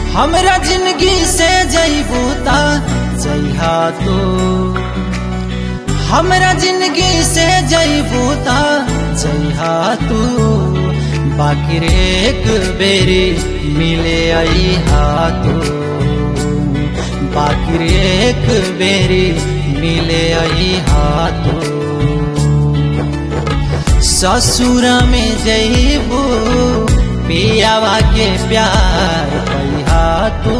हमरा जिंदगी से जईबू ता जइहा तू हमरा जिंदगी से जईबू ता जइहा तू बाकी रे एक बेरी मिले अइहा तू बाकी रे एक बेरी मिले अइहा तू ससुर में जईबू पियावा के प्यार पैहा तू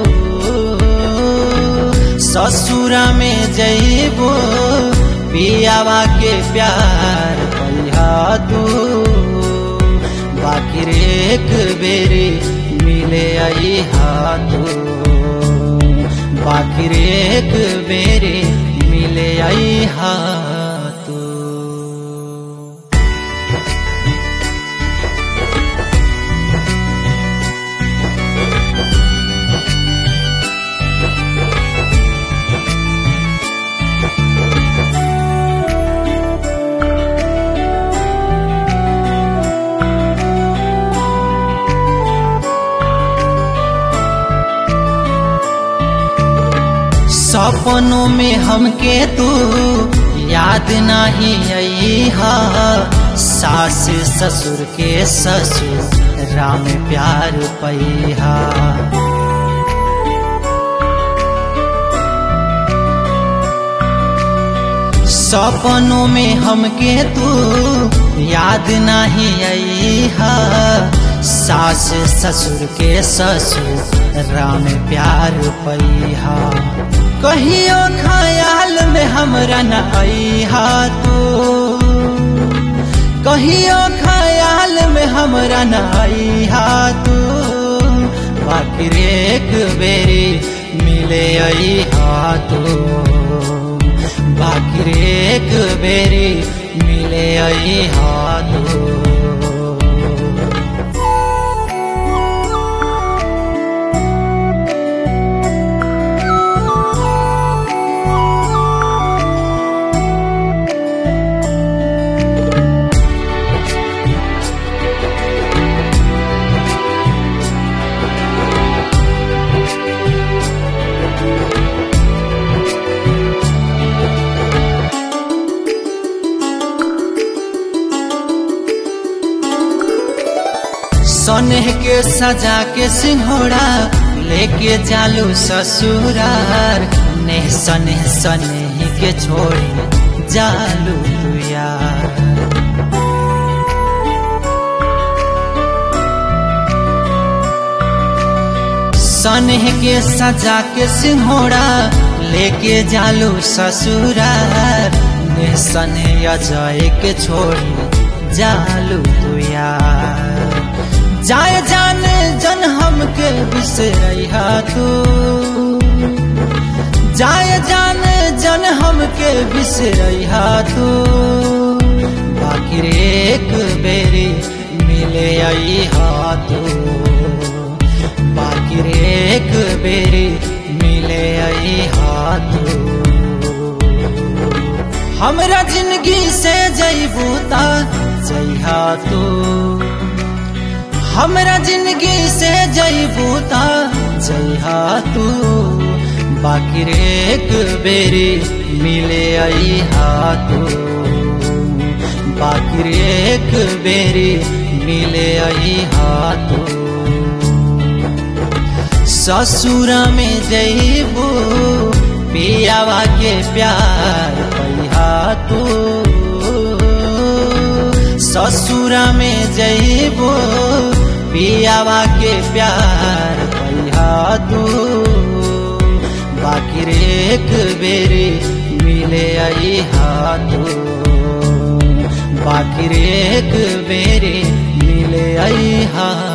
ससुर में जईबू पियावा के प्यार पैहा तू बाकी रे एक बेरी मिले अइहा तू बाकी रे एक बेरी मिले अइहा तू सपनों में हमके तू याद नहीं अइहा सास ससुर के ससुर राम प्यार पैहा सपनों में हमके तू याद नहीं अइहा सास ससुर के ससुर राम प्यार पैहा कहियो ख्याल में हमरा न अइहा तू कहियो ख्याल में हमरा न अइहा तू बाकी रे एक बेरी मिले अइहा तू बाकी रे एक बेरी मिले अइहा तू सनेह के सजा के सिंहोड़ा लेके जालू ससुरार नेह सनेह सनेह के छोड़ी जालू तू यार सनेह के सजा के सिंहोड़ा लेके जालू ससुरार नेह सनेह अजय के छोड़ी जालू तू यार जाए जाने जन हमके बिसरैहा तू जाए जाने जन हमके बिसरैहा तू बाकी रे एक बेरी मिले अइहा तू बाकी रे एक बेरी मिले अइहा तू हमरा जिंदगी से जईबू ता जइहा तू हमरा जिंदगी से जईबू ता जइहा तू बाकी रे एक बेरी मिले अइहा तू बाकी रे एक बेरी मिले अइहा तू ससुर में जईबू पियावा के प्यार पैहा तू ससुर में जईबो पियावा के प्यार पैहा तू बाकी रे एक बेरी मिले अइहा तू बाकी रे एक बेरी मिले अइहा